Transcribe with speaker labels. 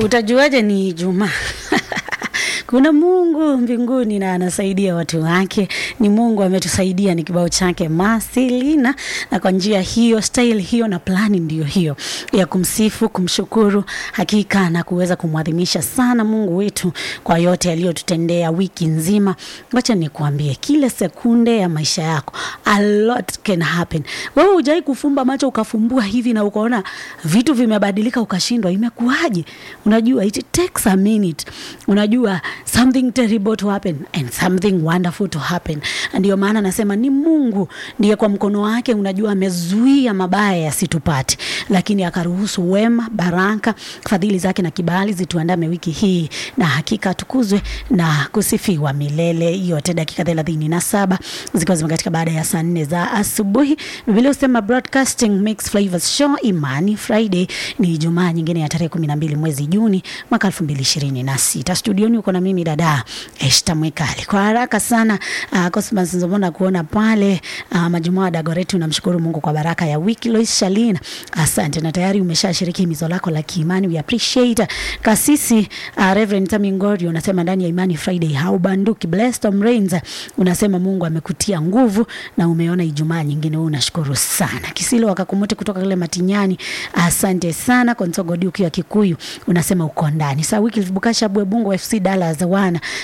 Speaker 1: Utajuaje ni Ijumaa? Kuna Mungu mbinguni na anasaidia watu wake. Ni Mungu ametusaidia, ni kibao chake Marcelina, na kwa njia hiyo, style hiyo na plani ndiyo hiyo ya kumsifu, kumshukuru hakika na kuweza kumwadhimisha sana Mungu wetu kwa yote aliyotutendea wiki nzima. Wacha nikuambie, kile sekunde ya maisha yako a lot can happen. Wewe hujai kufumba macho ukafumbua hivi na ukaona vitu vimebadilika ukashindwa, imekuwaje? Unajua it takes a minute. Unajua something terrible to happen and something wonderful to happen. Ndio maana nasema ni Mungu ndiye kwa mkono wake, unajua amezuia mabaya yasitupate, lakini akaruhusu wema, baraka, fadhili zake na kibali zituandame wiki hii, na hakika atukuzwe na kusifiwa milele yote. Dakika thelathini na saba zikiwa zimekatika baada ya saa nne za asubuhi. Biblia husema broadcasting mix flavors show Imani Friday ni Ijumaa nyingine ya tarehe kumi na mbili mwezi Juni mwaka elfu mbili ishirini na sita. Studioni uko na mimi dada Eshta Mwikali. Kwa haraka sana uh, Cosmas Nzomona kuona pale uh, Majumaa Dagoretti, unamshukuru Mungu kwa baraka ya wiki. Lois Shalina, asante na tayari umeshashiriki himizo lako la kiimani, we appreciate. Kasisi uh, Reverend Tami Ngori unasema ndani ya Imani Friday haubanduki. Blessed Tom Rains unasema Mungu amekutia nguvu na umeona Ijumaa nyingine, wewe unashukuru sana. Kisilo wakakumuti kutoka kule Matinyani, asante sana. Konsogo Duki wa Kikuyu unasema uko ndani. Saa wiki Bukasha Bwebungu FC Dallas wana